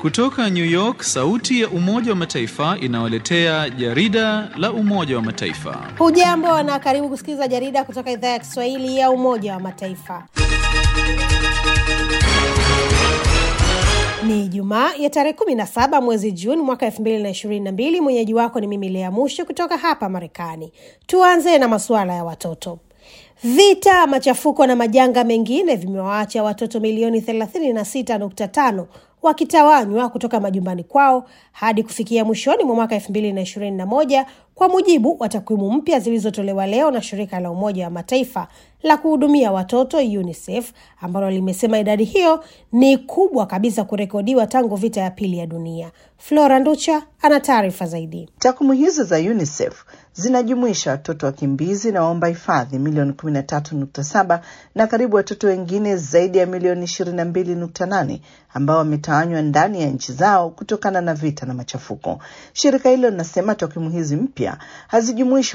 Kutoka New York, sauti ya Umoja wa Mataifa inawaletea jarida la Umoja wa Mataifa. Hujambo na karibu kusikiliza jarida kutoka idhaa ya Kiswahili ya Umoja wa Mataifa. Ni Jumaa ya tarehe 17 mwezi Juni mwaka 2022. Mwenyeji wako ni mimi Lea Musho kutoka hapa Marekani. Tuanze na masuala ya watoto. Vita, machafuko na majanga mengine vimewaacha watoto milioni 36.5 wakitawanywa kutoka majumbani kwao hadi kufikia mwishoni mwa mwaka 2021 kwa mujibu wa takwimu mpya zilizotolewa leo na shirika la Umoja wa Mataifa la kuhudumia watoto UNICEF ambalo limesema idadi hiyo ni kubwa kabisa kurekodiwa tangu vita ya pili ya dunia. Flora Nducha ana taarifa zaidi. Takwimu hizo za UNICEF zinajumuisha watoto wakimbizi na waomba hifadhi milioni 13.7 na karibu watoto wengine zaidi ya milioni 22.8 ambao wametawanywa ndani ya nchi zao kutokana na vita na machafuko. Shirika hilo linasema takwimu hizi mpya hazijumuishi